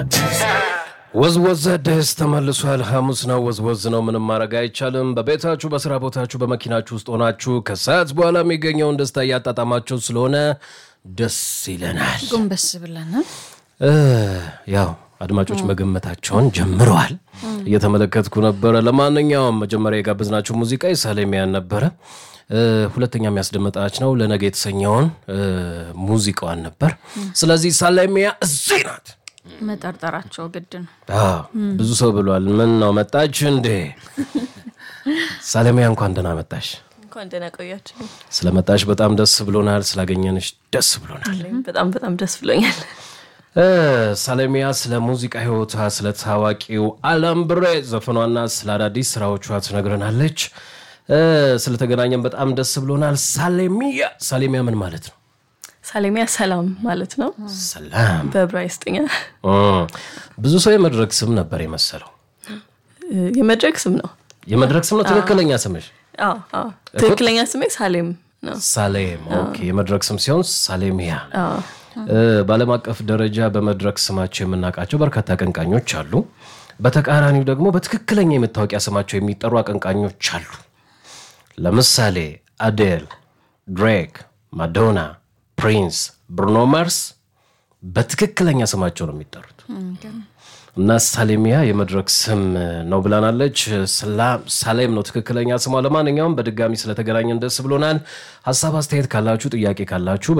ወዝወዝ አዲስ ተመልሷል። ሐሙስ ነው፣ ወዝወዝ ነው። ምንም ማድረግ አይቻልም። በቤታችሁ፣ በስራ ቦታችሁ፣ በመኪናችሁ ውስጥ ሆናችሁ ከሰዓት በኋላ የሚገኘውን ደስታ እያጣጣማችሁ ስለሆነ ደስ ይለናል። ጎንበስ ብለን እ ያው አድማጮች መገመታቸውን ጀምረዋል። እየተመለከትኩ ነበረ። ለማንኛውም መጀመሪያ የጋበዝናችሁ ሙዚቃ የሳሌሚያን ነበረ። እ ሁለተኛ የሚያስደመጣች ነው ለነገ የተሰኘውን እ ሙዚቃዋን ነበር። ስለዚህ ሳሌሚያ እዚህ ናት። መጠርጠራቸው ግድ ነው። አዎ ብዙ ሰው ብሏል። ምን ነው መጣች እንዴ? ሳሌሚያ እንኳን ደህና መጣሽ። እንኳን ደህና ቆያችሁ። ስለመጣሽ በጣም ደስ ብሎናል። ስላገኘንሽ ደስ ብሎናል። በጣም በጣም ደስ ብሎኛል። እ ሳሌሚያ ስለ ሙዚቃ ህይወቷ፣ ስለ ታዋቂው አላምብሬ ዘፈኗና ስለ አዳዲስ ስራዎቿ ትነግረናለች። እ ስለተገናኘን በጣም ደስ ብሎናል። ሳሌሚያ ሳሌሚያ ምን ማለት ነው? ሳሌሚያ ሰላም ማለት ነው ሰላም በዕብራይስጥኛ። እ ብዙ ሰው የመድረክ ስም ነበር የመሰለው። እ የመድረክ ስም ነው። የመድረክ ስም ነው ትክክለኛ ስምሽ? አዎ አዎ። ትክክለኛ ስሜ ሳሌም ነው። ሳሌም ኦኬ። የመድረክ ስም ሲሆን ሳሌሚያ። እ በዓለም አቀፍ ደረጃ በመድረክ ስማቸው የምናውቃቸው በርካታ አቀንቃኞች አሉ። በተቃራኒው ደግሞ በትክክለኛ የመታወቂያ ስማቸው የሚጠሩ አቀንቃኞች አሉ። ለምሳሌ አዴል፣ ድሬክ፣ ማዶና፣ ፕሪንስ፣ ብሩኖ ማርስ በትክክለኛ ስማቸው ነው የሚጠሩት እና ሳሌሚያ የመድረክ ስም ነው ብላናለች። ሰላም ሳሌም ነው ትክክለኛ ስሟ። ለማንኛውም በድጋሚ ስለተገናኘን ደስ ብሎናል። ሀሳብ አስተያየት ካላችሁ፣ ጥያቄ ካላችሁ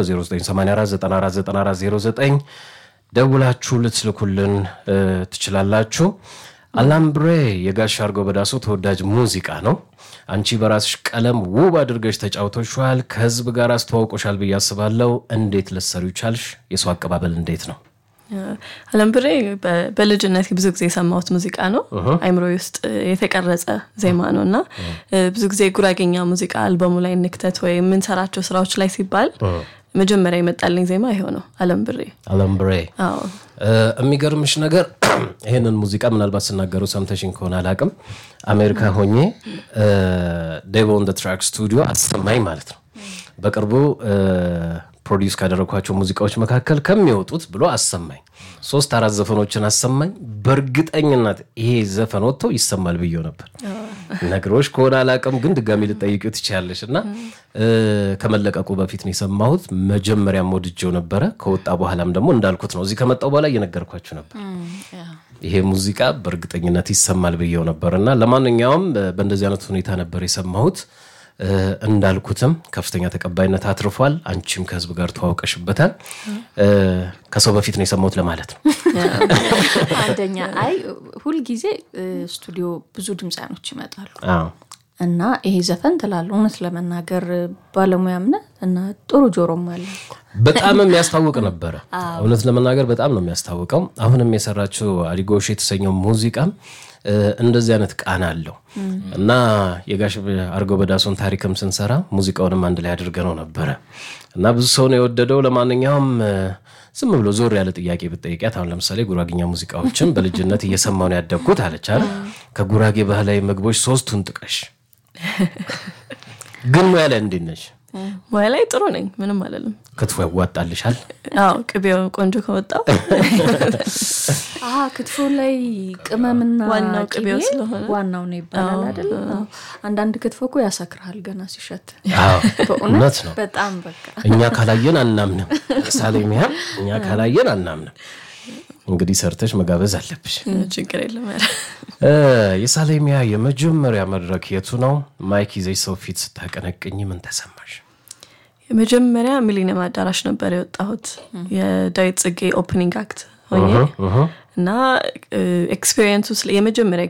በ0984949409 ደውላችሁ ልትልኩልን እ ትችላላችሁ። አላምብሬ የጋሽ አርገው በዳሶ ተወዳጅ ሙዚቃ ነው። አንቺ በራስሽ ቀለም ውብ አድርገሽ ተጫውተሻል። ከህዝብ ጋር አስተዋውቆሻል ብዬ አስባለሁ። እንዴት ልትሰሪው ቻልሽ? የሰው አቀባበል እንዴት ነው? አለምብሬ በ- በልጅነት ብዙ ጊዜ የሰማሁት ሙዚቃ ነው። አይምሮ ውስጥ የተቀረጸ ዜማ ነው እና ብዙ ጊዜ ጉራጌኛ ሙዚቃ አልበሙ ላይ እንክተት ወይ የምንሰራቸው ስራዎች ላይ ሲባል መጀመሪያ የመጣልኝ ዜማ ይሄው ነው አለምብሬ። አላምብሬ አዎ እ የሚገርምሽ ነገር ይህንን ሙዚቃ ምናልባት ስናገሩ ሰምተሽኝ ከሆነ አላቅም። አሜሪካ ሆኜ ዴቭ ኦን ዘ ትራክ ስቱዲዮ አሰማኝ ማለት ነው። በቅርቡ ፕሮዲውስ ካደረግኳቸው ሙዚቃዎች መካከል ከሚወጡት ብሎ አሰማኝ። ሶስት አራት ዘፈኖችን አሰማኝ። በእርግጠኝነት ይሄ ዘፈን ወጥቶ ይሰማል ብዬው ነበር። ነግሮሽ ከሆነ አላቅም፣ ግን ድጋሚ ልጠይቂው ትችያለሽ። እና እ ከመለቀቁ በፊት ነው የሰማሁት። መጀመሪያም ወድጄው ነበረ። ከወጣ በኋላም ደግሞ እንዳልኩት ነው እዚህ ከመጣው በኋላ እየነገርኳችሁ ነበር ይሄ ሙዚቃ በእርግጠኝነት ይሰማል ብዬው ነበር እና ለማንኛውም እ በእንደዚህ አይነት ሁኔታ ነበር የሰማሁት። እ እንዳልኩትም ከፍተኛ ተቀባይነት አትርፏል። አንቺም ከህዝብ ጋር ተዋውቀሽበታል። እ ከሰው በፊት ነው የሰማሁት ለማለት ነው። አንደኛ አይ ሁልጊዜ እ ስቱዲዮ ብዙ ድምፃኖች ይመጣሉ አዎ እና ይሄ ዘፈን ትላለ እውነት ለመናገር ባለሙያም ነህ እና ጥሩ ጆሮም አለ። በጣም የሚያስታውቅ ነበረ። እውነት ለመናገር በጣም ነው የሚያስታውቀው። አሁንም የሰራችው አዲጎሽ የተሰኘው ሙዚቃም እ እንደዚህ አይነት ቃና አለው እና የጋሽ አርገው በዳሶን ታሪክም ስንሰራ ሙዚቃውንም አንድ ላይ አድርገነው ነበረ እና ብዙ ሰው ነው የወደደው። ለማንኛውም እ ዝም ብሎ ዞር ያለ ጥያቄ ብጠይቂያት አሁን ለምሳሌ ጉራጌኛ ሙዚቃዎችን በልጅነት እየሰማሁ ነው ያደግኩት አለች አይደል? ከጉራጌ ባህላዊ ምግቦች ሶስቱን ጥቀሽ። ግን ሙያ ላይ እንዴት ነሽ? ሙያ ላይ ጥሩ ነኝ፣ ምንም አለልም። ክትፎ ያዋጣልሻል? አዎ ቅቤው ቆንጆ ከወጣው አሀ ክትፎ ላይ ቅመምና ዋናው ቅቤ ቅቤው ስለሆነ። ዋናው ነው ይባላል አይደል? አዎ። አንዳንድ ክትፎ እኮ ያሰክርሃል ገና ሲሸት። አዎ እውነት ነው። በጣም በቃ እኛ ካላየን አናምንም። ሳሌሚያ እኛ ካላየን አናምንም። እንግዲህ ሰርተሽ መጋበዝ አለብሽ። ችግር የለም። ኧረ እ የሳሌሚያ የመጀመሪያ መድረክ የቱ ነው? ማይክ ይዘሽ ሰው ፊት ስታቀነቅኝ ምን ተሰማሽ? የመጀመሪያ ሚሊኒየም አዳራሽ ነበር የወጣሁት የዳዊት ጽጌ ኦፕኒንግ አክት ሆኜ እና ኤክስፔሪንሱ የመጀመሪያ